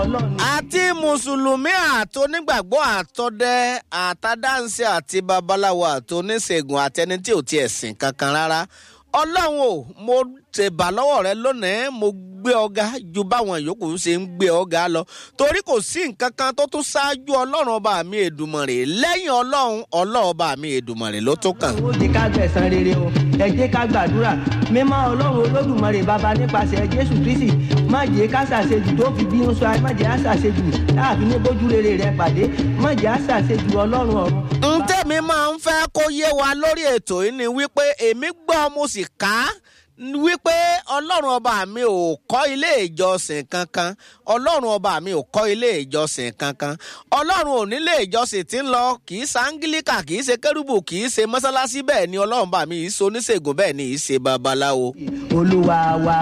ọlọ́run ni. àti mùsùlùmí àtònígbàgbọ́ àtọdẹ àtàdáǹsì àti babaláwo àtòníṣègùn àtẹni tí ò tiẹ̀ sìn kankan rárá ọlọ́run o mo tẹ̀bà lọ́wọ́ rẹ lónìí mo gbé ọ̀gá ju báwọn yòókù ṣe ń gbé ọ̀gá lọ torí kò sí nǹkan kan tó tún ṣáájú ọlọ́run ọba mi èdùmọ̀rè lẹ́yìn ọlọ́run ọlọ́run ọba mi èdùmọ̀rè ló tó kàn. ó jẹ́ ká gbẹ̀san rere o ẹ jẹ́ ká gbàdúrà mímọ́ ọlọ́run olódùmarè bàbá nípasẹ̀ jésù kristi má jẹ́ ká ṣàṣejù tó fi bínú sọ má jẹ́ á ṣàṣejù láàfin ní bójú rere rẹ pàdé má jẹ́ á ṣàṣejù ọlọ́run ọ̀run. n tẹ́mi máa ń fẹ́ kó yé wa lórí ètò yìí ni wípé èmi gbọ́ mo sì ká wípé ọlọ́run ọba mi ò kọ́ ilé ìjọsìn kankan ọlọ́run ọba mi ò kọ́ ilé ìjọsìn kankan ọlọ́run ò nílé ìjọsìn tí ń lọ kì í sangilika kì í ṣe kérúbù kì í ṣe mọ́sálásí bẹ́ẹ̀ ni ọlọ́run ọba mi yìí ṣe oníṣègùn bẹ́ẹ̀ ni yìí ṣe babaláwo. olúwa wa.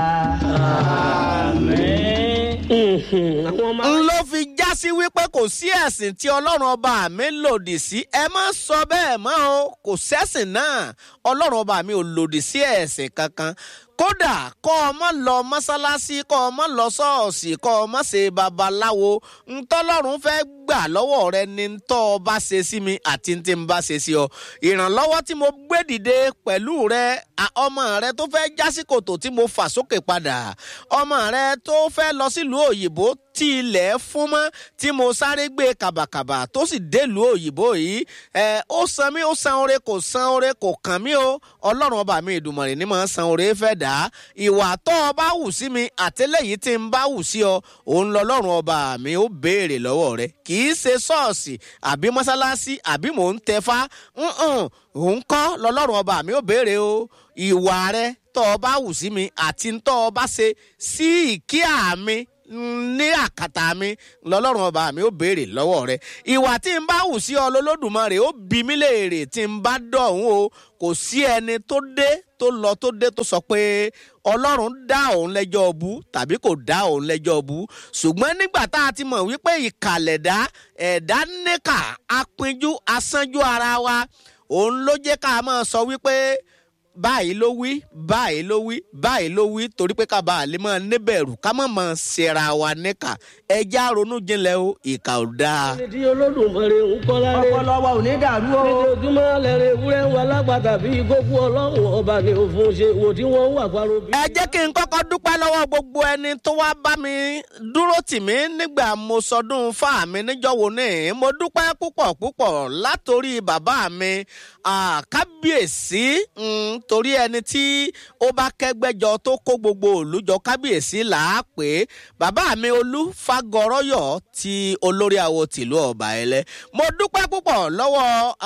n ló fi já sí wípé kò sí ẹ̀sìn tí ọlọ́run ọba mi lòdì sí ẹ má sọ bẹ́ẹ̀ mọ́ o kò sẹ́sìn náà ọlọ́run ọba mi ò lòdì sí ẹ̀sìn kankan kódà kọ́ ọ mọ́ lọ mọ́sálásí kọ́ ọ mọ́ lọ ṣọ́ọ̀ṣì kọ́ ọ mọ́ ṣe babaláwo ntọ́lọ́run fẹ́ gbà lọ́wọ́ rẹ ni ntọ́ ọ bá ṣe sí mi àti ntí n bá ṣe sí ọ ìrànlọ́wọ́ tí mo gbé dìde pẹ̀lú rẹ ọmọ rẹ tó fẹ́ jásí kòtò tí mo fà sókè padà ọmọ rẹ tó fẹ́ lọ sílùú òyìnbó tí ilẹ̀ fún mọ́ tí mo sáré gbé kàbàkàbà tó sì délùú òyìnbó yìí ẹ ó san mí ó san oore kò san oore kò kàn mí o ọlọ́run ọba mi ìdùmọ̀rẹ̀ ni màá san oore fẹ́ dà á ìwà tó o bá wù sí mi àtẹlẹ́yìí tí n bá wù sí ọ òun lọ́lọ́run ọba mi ó béèrè lọ́wọ́ rẹ kì í ṣe ṣọ́ọ̀ṣì àbí mọ́sálásí àbí mò ń tẹfá òun kọ́ lọ́lọ́run ọba mi ó béèrè o ìwà rẹ tó o bá wù sí mi àti tó o bá ṣe sí ìkíà mi ní àkàtà mi lọlọ́run ọba mi ó béèrè lọ́wọ́ rẹ ìwà tí n bá wù sí ọ lọ́lọ́dùmarè ó bí mi léèrè tí n bá dọ̀hún o kò sí ẹni tó dé tó lọ tó dé tó sọ pé ọlọ́run dá òun lẹ́jọ́ ọbú tàbí kò dá òun lẹ́jọ́ ọbú ṣùgbọ́n nígbà tá a ti mọ̀ wípé ìkàlẹ̀dá ẹ̀dá níkà apinjú asánjú ara wa òun ló jẹ́ ká máa sọ wípé báyìí ló wí báyìí ló wí báyìí ló wí torí pé ká bá a lè máa níbẹ̀rù ká má máa ṣera wa níkà ẹja ronú jinlẹ̀ o ìkà ò dáa. ẹni tí olódùmarè ń kọ́ lálẹ́ ọpọlọ wa ò ní dàrú o. lójoojúmọ́ lẹ́rẹ̀ ewúrẹ́ ń wa lágbàtà bí gbogbo ọlọ́run ọba ni òfin ṣe wò tí wọ́n wà parọ́ bí. ẹ jẹ́ kí n kọ́kọ́ dúpẹ́ lọ́wọ́ gbogbo ẹni tó wá bá mi dúró tì mí nígbà mo sọdún fáà mi níjọ́wọ́ ní mo dúpẹ́ púpọ̀ púpọ̀ látòrí bàbá mi kábíyèsí torí ẹni tí ó bá kẹ́gbẹ́jọ tó kó gbogbo òlùjọ kábíyèsí là á pè é bàbá mi olú fagọrọyọ ti olórí àwo tìlú ọba ẹlẹ mo dúpẹ́ púpọ̀ lọ́wọ́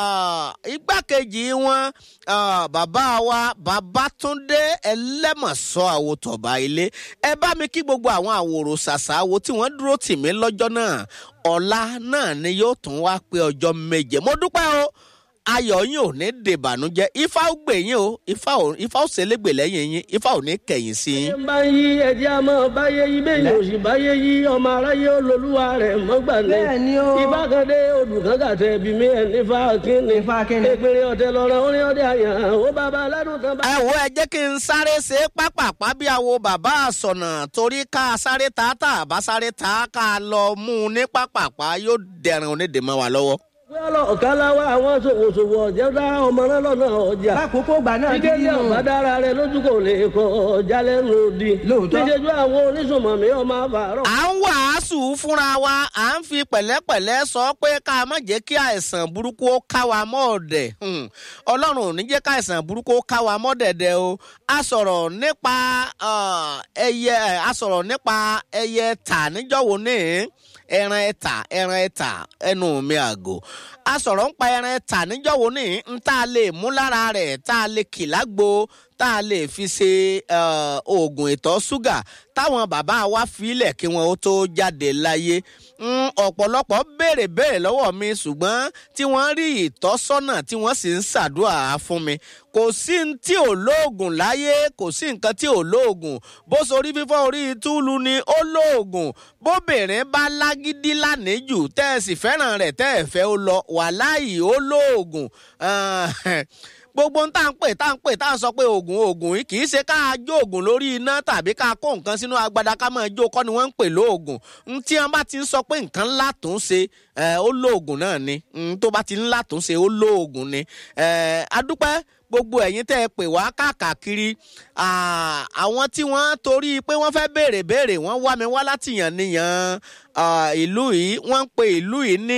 igbákejì wọn bàbá wa babatunde ẹlẹ́mọ̀sọ́ àwòtọ̀ba ilé ẹ bá mi kí gbogbo àwọn àwòrò ṣàṣà wo tí wọ́n dúró tì mí lọ́jọ́ náà ọ̀la náà ni yóò tún wá pé ọjọ́ méje mo dúpẹ́ o ayọ̀ yín ò ní dèbànújẹ́ ifá ó gbè yín o ifá ò ifá ó ṣẹlẹ́gbè lẹ́yìn yín ifá ò ní kẹ̀yìn sí yín. ẹ bá yí ẹjẹ a máa báyé yí bẹ́ẹ̀ yóò sì báyé yí ọmọ aráyé olólùwà rẹ̀ mọ́gbà ní. bẹ́ẹ̀ ni o. ìbákandé olùkánkàtẹ bí mi ẹ̀ nífa kínní. Ifá kínní. èpèrè ọ̀tẹ̀ lọ́rọ̀ orin ọdẹ àyàn ó bàbá aládùn kan bá. ẹ wo ẹ jẹ́ kí n sáré ṣe pápápá bí àwo bàbá àsọ̀nà torí ká sáré ta tá a bá sáré ta ká lọ mú un ní pápápá yóò dẹ̀rùn onídèémọ́ wa lọ́wọ́. wọ́n ọ̀kan láwa àwọn ṣòwòṣòwò ọ̀jẹ̀ dá ọmọ náà lọ́nà ọjà. lákòókò ìgbà náà Jíde ní ọ̀bá dára rẹ̀ lójú kò lè kọ ọjà lẹ́nu òdì. Lóòótọ́. Níṣẹ́jú àwọn oníṣòmọ̀mí ọmọ àbárọ̀. à ń wàásù fúnra wa à ń fi pẹ̀lẹ́pẹ̀lẹ́ sọ pé ká má jẹ́ kí àìsàn burúkú ó ká wa mọ́ ọ̀dẹ̀ Hmm. ọlọ́run ò ní jẹ́ ká àìsàn burúkú ó ká wa mọ́ dẹ̀dẹ̀ o a sọ̀rọ̀ nípa ah, ẹyẹ a sọ̀rọ̀ nípa ẹyẹ tà níjọ́wọ́ ní ẹran ẹ̀tà ẹran ẹ̀tà ẹnu mi àgò a sọ̀rọ̀ nípa ẹran ẹ̀tà níjọ́wọ́ ní n tá a lè mú lára rẹ̀ tá a lè kì lágbo tá a lè fi ṣe eh, oògùn ìtọ̀ ṣúgà táwọn bàbá wa filẹ̀ kí wọn ó tó jáde láyé Mm, ọ̀pọ̀lọpọ̀ béèrè béèrè lọ́wọ́ mi ṣùgbọ́n tí wọ́n rí ìtọ́sọ́nà tí wọ́n sì ń ṣàdúrà fún mi kò sí ní tí ò lóògùn láyé kò sí nǹkan tí ò lóògùn bó sorí fífọ́ orí túlù ni ó lóògùn bóbìnrin bá lágídí lánìjù tẹ́ ẹ sì fẹ́ràn rẹ̀ tẹ́ ẹ fẹ́ ó lọ wàláyì ó lóògùn Ah, gbogbo ń tá à ń pè tá à ń pè tá à ń sọ pé oògùn oògùn yìí kì í ṣe ká jó oògùn lórí iná tàbí ká kó nǹkan sínú agbada ká máa jó kọ́ ni wọ́n ń pè lóògùn ń tí wọ́n bá ti ń sọ pé nǹkan ńlá tó ń ṣe ó lóògùn náà ni tó bá ti ńlá tó ń ṣe ó lóògùn ni adúpẹ́ gbogbo ẹ̀yin tẹ́ ẹ pè wá káàkiri àwọn tí wọ́n torí pé wọ́n fẹ́ béèrè béèrè wọ́n wá mi wá láti yàn níyàn ìlú yìí wọ́n ń pe ìlú yìí ní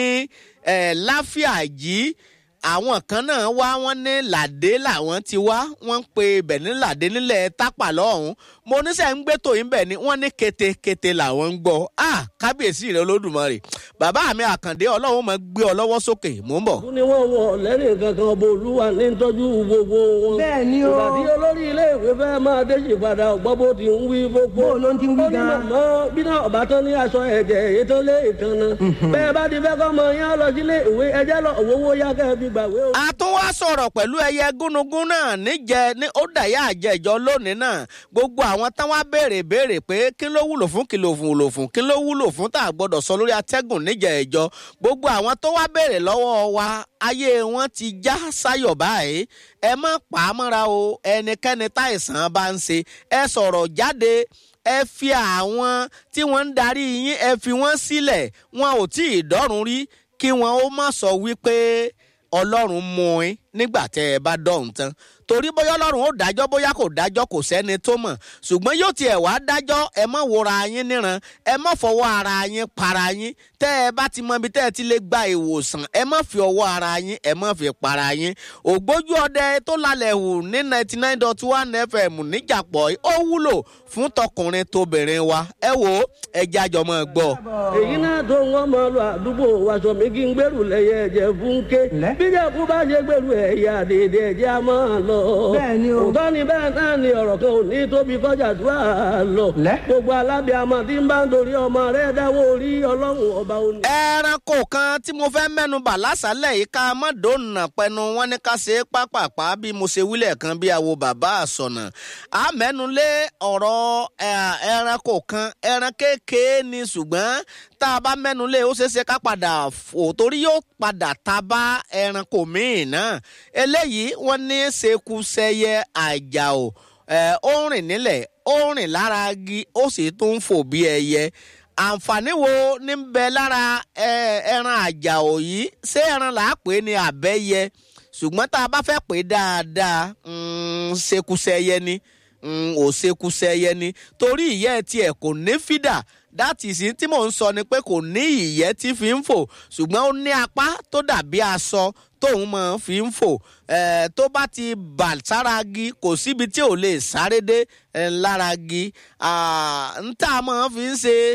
láfíàjì àwọn kan náà wá wọn ní làdé làwọn ti wá wọn ń pe ibẹ̀ ní làdé nílẹ̀ tápà lọ́hùn mo níṣẹ́ ń gbé tòyìn bẹ̀ ni wọ́n ní ketekete làwọn ń gbọ́ ah kábíyèsí rẹ olódùmarè bàbá mi àkàndé ọlọ́run máa gbé ọ lọ́wọ́ sókè mò ń bọ̀. ni wọ́n wọ lẹ́rìn kankan ọba olúwa ní tọ́jú gbogbo wọn. bẹ́ẹ̀ ni o. ìbàdí olórí ilé ìwé fẹ́ máa déjì padà ọ̀gbọ́n bó ti ń wí gbogbo. bó ló ń ti wí gan. ó ní màmá bí náà ọba tán ní aṣọ ẹ̀jẹ̀ èyí tó lé ìkànnà. bẹ́ẹ̀ bá ti fẹ́ kọ́ mọ yín lọ sílé ìwé ẹjẹ́ lọ òwòwò yá kẹ́ fi gbàwé o. a tún wá sọ̀rọ̀ pẹ̀lú ẹyẹ gúnugún náà níjẹ ní ó dàyà àjẹjọ lónìí náà gbogbo àwọn tán wá béèrè béèrè pé kí ló wúlò fún kí ló wúlò fún kí ló wúlò fún tá a gbọ́dọ̀ sọ lórí atẹ́gùn níjẹ ẹ̀jọ gbogbo àwọn tó wá béèrè lọ́wọ́ wa ayé wọn ti já sáyọ̀ báyìí ẹ má pa á mọ́ra o ẹnikẹ́ni táìsàn bá ń ṣe ẹ sọ̀rọ̀ jáde ẹ fi àwọn tí wọ́n ń darí yín ẹ fi wọ́n sílẹ̀ wọn ò tí ì dọ́rùn rí kí wọn ó má sọ wípé ọlọ́run mú in nígbà tẹ́ ẹ bá dọ̀hún tán torí bóyá ọlọ́run ó dájọ́ bóyá kò dájọ́ kò sẹ́ni tó mọ̀ ṣùgbọ́n yóò tiẹ̀ wá dájọ́ ẹ má wòra yín níran ẹ má fọwọ́ ara yín para yín tẹ́ ẹ bá ti mọ ibi tẹ́ ẹ ti lè gba ìwòsàn ẹ má fi ọwọ́ ara yín ẹ má fi para yín ògbójú ọdẹ tó lálẹ́ hù ní ninety nine dot one fm níjàpọ̀ ó wúlò fún tọkùnrin tóbìnrin wa ẹ wò ó ẹ jájọ mọ́ gbọ́. èyí náà tó ń wọ́n máa lọ àdúgbò wàṣọ mi kí n gbèrú lẹ́yẹ ẹ̀jẹ̀ fúnké bíjà kú bá ṣe gbèrú ẹ̀yà dèdè ẹ̀jẹ̀ a máa lọ. bẹ́ẹ̀ni o. òótọ́ ni bẹ́ẹ̀ náà ni ọ̀rọ̀ kan ò ní tóbi kọjá tó a lọ. lẹ́. gbogbo alábìàmọ̀ tí ń bá ń dorí ọmọ rẹ̀ dáwọ́ orí ọlọ́run ọba òní. ẹranko kan tí mo fẹ́ mẹ́nu bà lásàálẹ̀ yìí ká má dòònà pẹnu wọn ní ká ṣe é pápápá bí mo ṣe wílẹ̀ kan bí àwo bàbá àsọ̀nà á mẹ́nu lé ọ̀rọ̀ ẹranko kan ẹran kékeré ni ṣùgbọ́n tá a bá mẹ́nu lé ó ṣeé ṣe ká padà fò torí yóò padà ta bá ẹranko míì náà eléyìí wọ́n ní ṣekúṣẹyẹ àjàò ó rìn nílẹ̀ ó rìn lára igi ó sì tún ń fò bí ẹyẹ àǹfààní wo ní bẹ lára ẹran àjàò yìí ṣé ẹran là á pè é ní àbẹ́yẹ ṣùgbọ́n tá a bá fẹ́ pè é dáadáa ṣekúṣẹyẹ ni ò ṣekúṣẹyẹ ni torí ìyẹ́ tiẹ̀ kò ní fídà dáàtì sí tí mò ń sọ ni pé kò ní ìyẹ́ tí fi ń fò ṣùgbọ́n ó ní apá tó dàbí aṣọ tóun máa fi ń fò tó bá ti bà sára gi kò síbi tí ò lè sáré dé lára gi ń tá a máa fi ń ṣe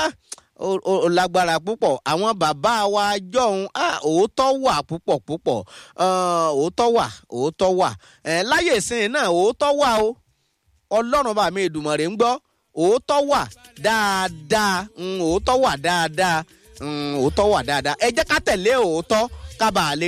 ó lágbára púpọ̀ àwọn bàbá wa jọ̀hún òótọ́ wà púpọ̀ púpọ̀ òótọ́ wà òótọ́ wà láyé ìsìn náà òótọ́ wà o ọlọ́run bá mi Èdùmàrè ń gbọ́ òótọ́ wà dáadáa òótọ́ wà dáadáa òótọ́ wà dáadáa ẹ jẹ́ ká tẹ̀lé òótọ́ ká bàa lè